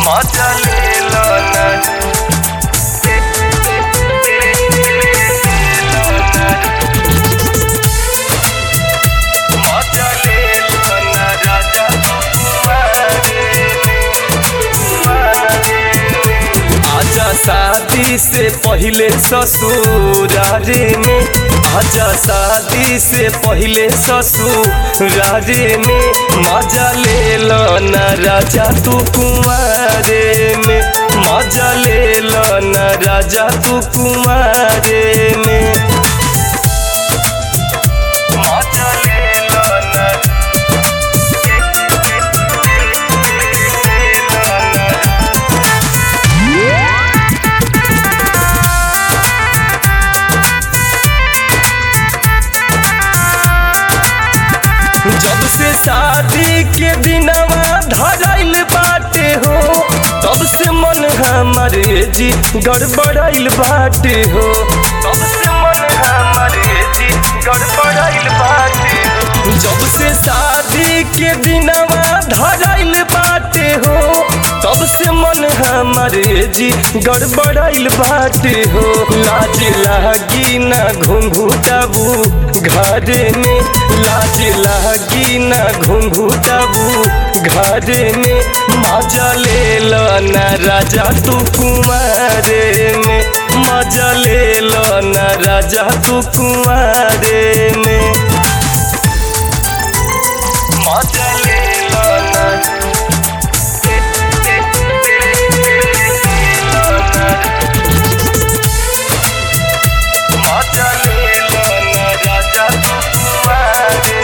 मजा ले लो ना मजा ले लो ना राजा आजा शादी से पहले ससुरारे में आजा शादी से पहले ससुरारे में मजा ले लो ना राजा तू कुंवारे में मजा ले लो ना राजा तू कुंवारे में मजा ले लो ना जब से शादी के दिनवा धराइल बाटे हो तब से मन हमारे जी गड़बड़ाइल बाटे हो तब से मन हमारे जी गड़बड़ाइल बाटे हो जब से शादी के दिनवा धराइल बाटे हो तब से मन हमारे जी गड़बड़ाइल बाटे हो लाज लागी ना घुंघुटाबू घरे में लाज लागी ना घुंघुटाबू घरे में मजा ले लो ना राजा तू कुमारे में मजा ले लो ना राजा तू कुमारे में मजा ले लो ना मजा ले लो ना राजा तू कुमारे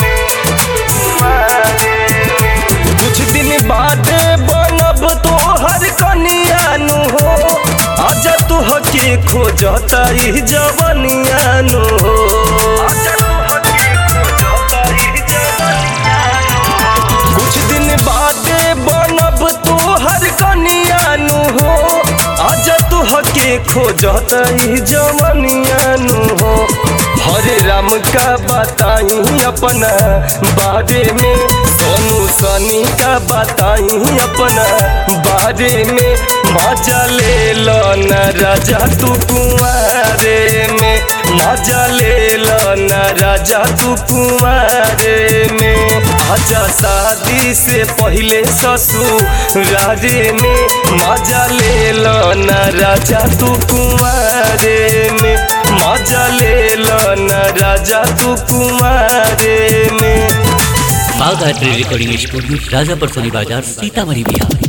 कुछ दिन बाद बनब तो हर कनियानु हो आजा तू हके खोजता ई जवनियानु हो आजा तू हके खोजता ई जवनियानु हो। कुछ दिन बाद बनब तो हर कनियानु हो आजा तू हके खोजत ई जवनियानु हो हरे राम का बताई अपना बारे में सोनू सनी का बताई अपना बारे में मजा ले लो न राजा तू कुंवारे में मजा ले लो न राजा तू कुंवारे में आजा शादी से पहले ससुरारे में मजा ले लो न राजा तू कुंवारे में मजा ले लो न राजा तू कुंवारे में बाघ रिकॉर्डिंग स्टूडियो राजापुर सोनी बाजार सीतामढ़ी बिहार